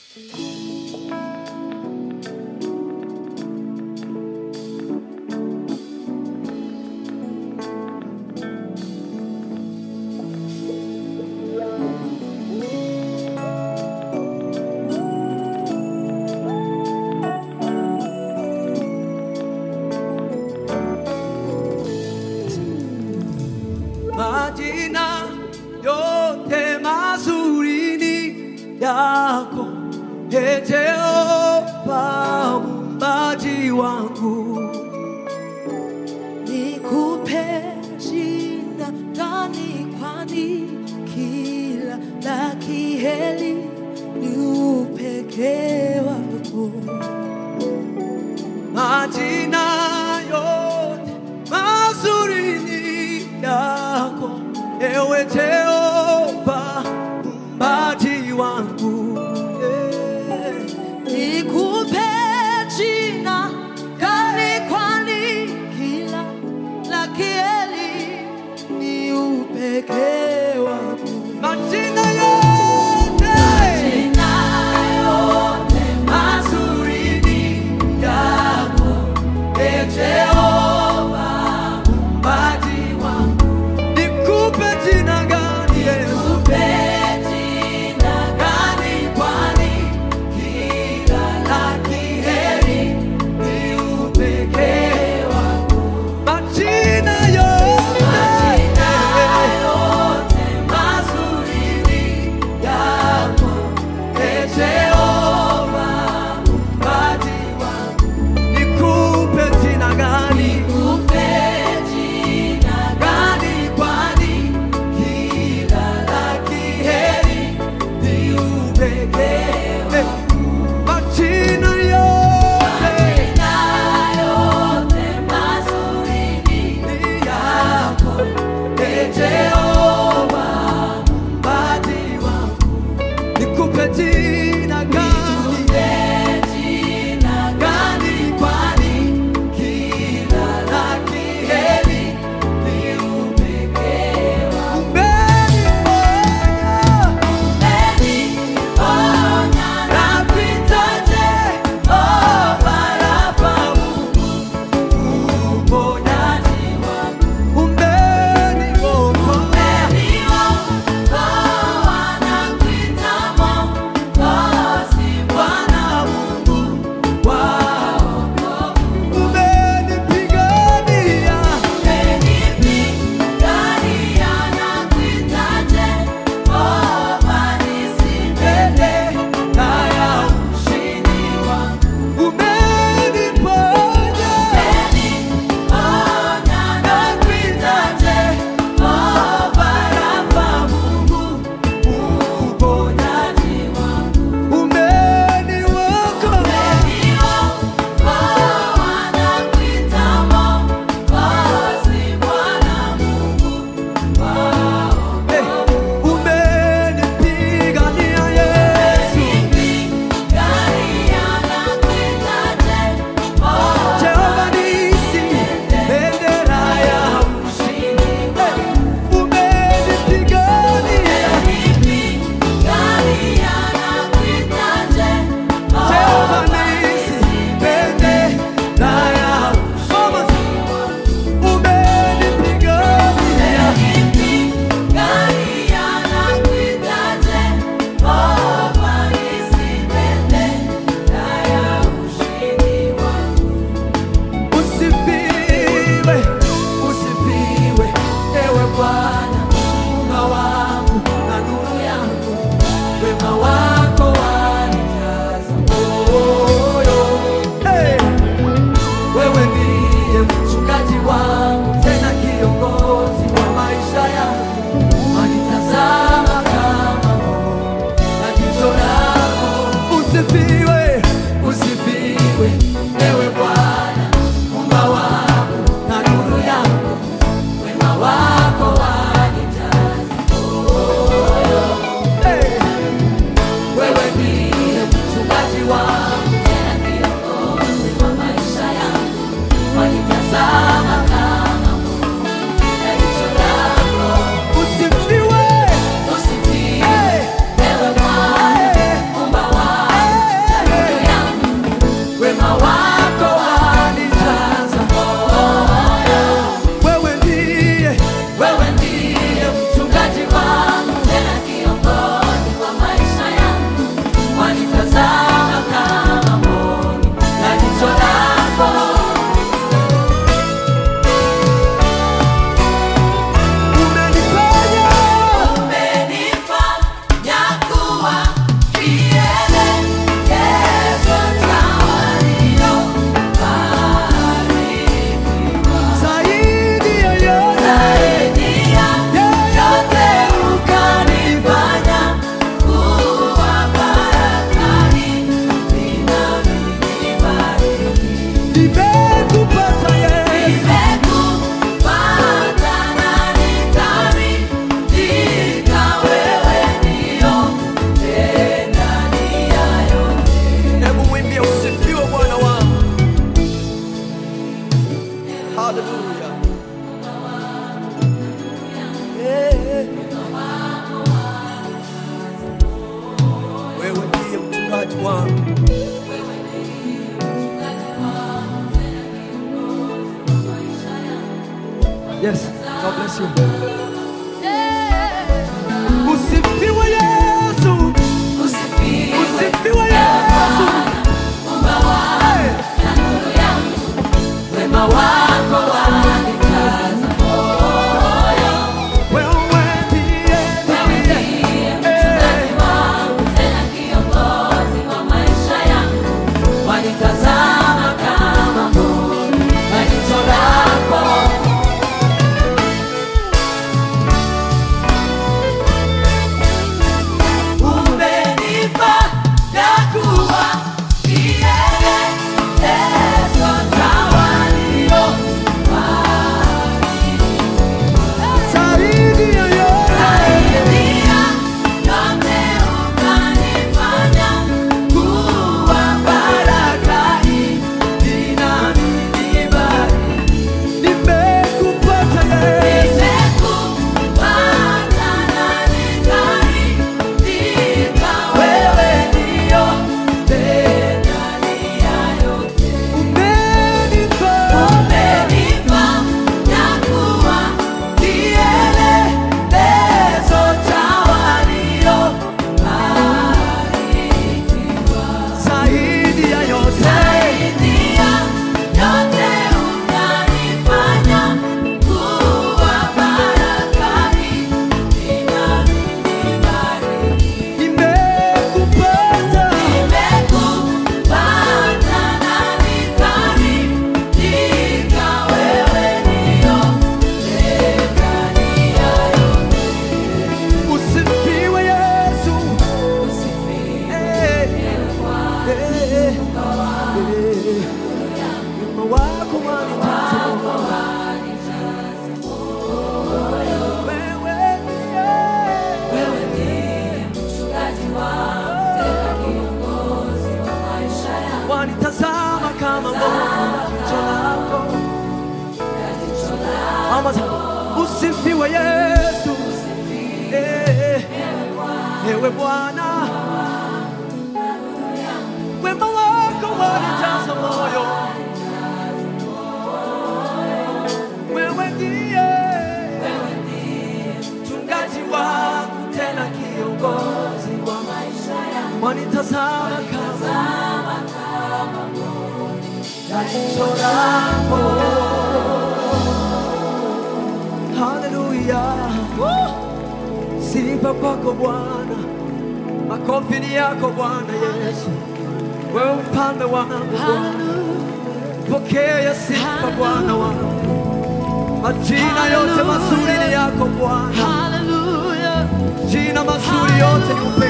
majina yote mazuri ni yako Ee Jehova muumbaji wangu nikupe jina gani kwani kila la kiheri ni upekee wako majina yote mazuri ni yako ewe Jehova muumbaji wangu yeah. nikupe jina gani kwani kila la kiheri ni upekee wako majina yote mazuri ni yako Ee Jehova muumbaji wangu nikupe jina gani God bless you. Usifiwe Yesu. Usifiwe Yesu. Hey. Wema wako wanikaza Wewe ndiye Wewe ndiye mchungaji wangu, tena kiongozi wa maisha yangu. Wanitazama kama mboni na jicho lako. Umenifanya kuwa kielelezo cha walio zaidi ya yote. Saidia yote ukanifanya kuwa baraka hii inanibari. Nimekupata Yesu. Nimekupata na nikaridhika, wewe ndio ndani ya yote. Umenifanya Umenifanya kuwa kielelezo cha waliobarikiwa. zaidi ya yote. Zaidi ya yote unanifanya kuwa baraka hii inanibariki. Nimekupata. Nimekupata na nikaridhika, wewe ndio ndani ya yote. Usifiwe Yesu. Usifiwe Eh, Bwana. eh, eh. Wema wako wanijaza moyo. Wewe ndiye. Wewe ndiye mchungaji wangu, tena kiongozi wa maisha yangu. wanitazama kama mbona jicho lako. Mama zangu, usifiwe Yesu. Eh, Ewe Bwana, wema wako wanijaza moyo. Wewe ndiye mchungaji wangu, tena kiongozi wa maisha yangu. Wanitazama kama na jicho lako. Haleluya, sifa kwako Bwana, makofi ni yako Bwana Yesu, wewe mfalme wangu Bwana, pokea sifa Bwana wangu, majina yote mazuri ni yako Bwana, Hallelujah. jina mazuri yote ni upendo